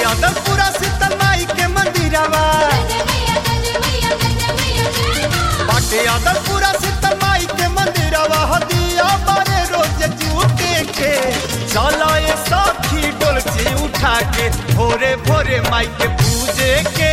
अदलपुरा शीतल माई के मंदिरवा बाटे अदलपुरा शीतल माई के मंदिरवा हदिया बारे रोज जूटे के चलो ये सखी डोलची उठा के भोरे भोरे माई के पूजे के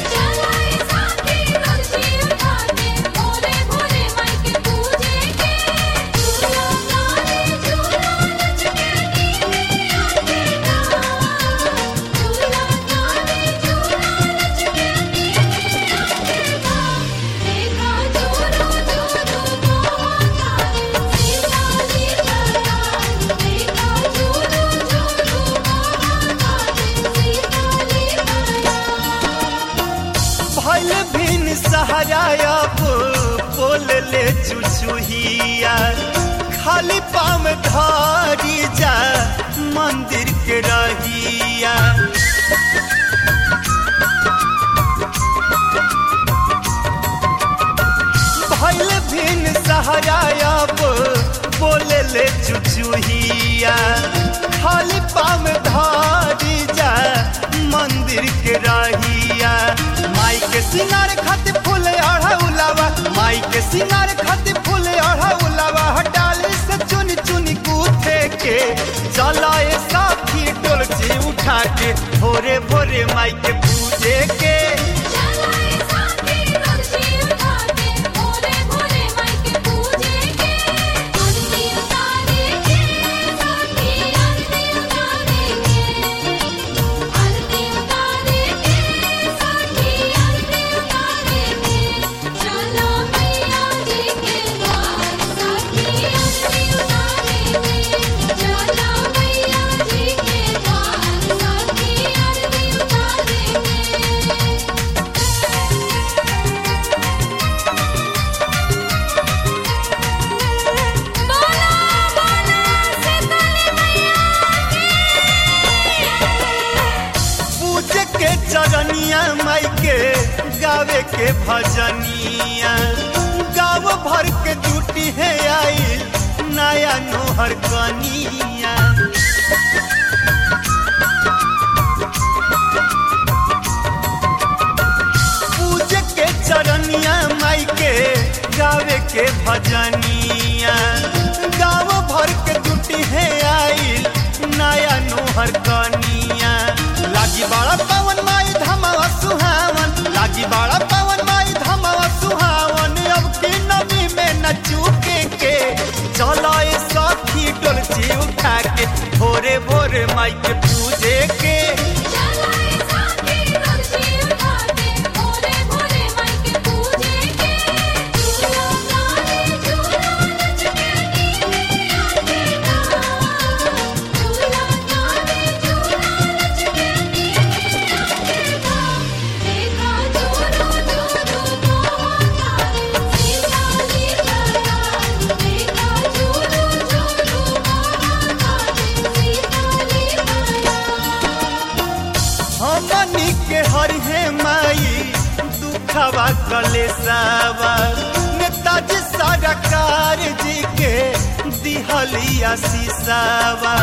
भइल भिन सहारा बोल ले चुचुहिया खाली पाम धारी जा मंदिर के रहिया भइल भिन सहारा बोल ले चुचुहिया खाली पाम धारी जा मंदिर के रहिया माई के सिंगार खातिर फूल अढ़ौलावा माई के सिंगार खातिर फूल अढ़ौलावा हटाली से चुन चुन गूथे के चलाए साथी डोलची उठा के भोरे भोरे माई के पूजे के पूजे के चरनिया माई के गावे के भजनिया गाँव भर के जुटी है आई नया नोहर कनिया पूजे के चरनिया माई के गावे के भजनिया गाँव भर के जुटी है आई नया नोहर कनिया लागी बड़ा पवन माई धमावा सुहावन लागी बड़ा पवन माई धमावा सुहावन अब की नदी में न चूके के चलो ये साथी डोलची उठा के भोरे भोरे माई के पूजे के हमनी के हरिहे माई दुखवा कलेसावा नेताजी सरकार जी के दिहलिया सीसावा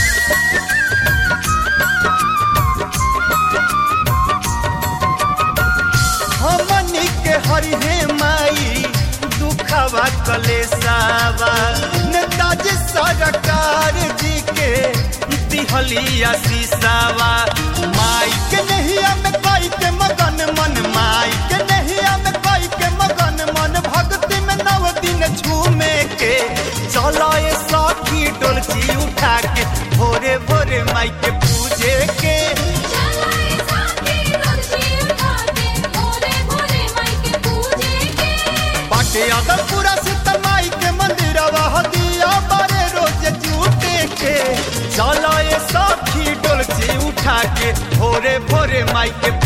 हमनी के हरिहे माई दुखवा कलेसावा नेताजी सरकार जी के दिहलिया सीसावा माई के नहिया में कोई के मगन मन माई के नहिया में कोई के मगन मन भक्ति में नव दिन झूमे के चलो ये साथी डोलची उठा के भोरे भोरे माई के पूजे के बाटे अदलपुरा शीतल माई के मंदिरवा हदिया बारे रोज जूटे के चलो ये साथी डोलची उठा के भोरे भोरे माई के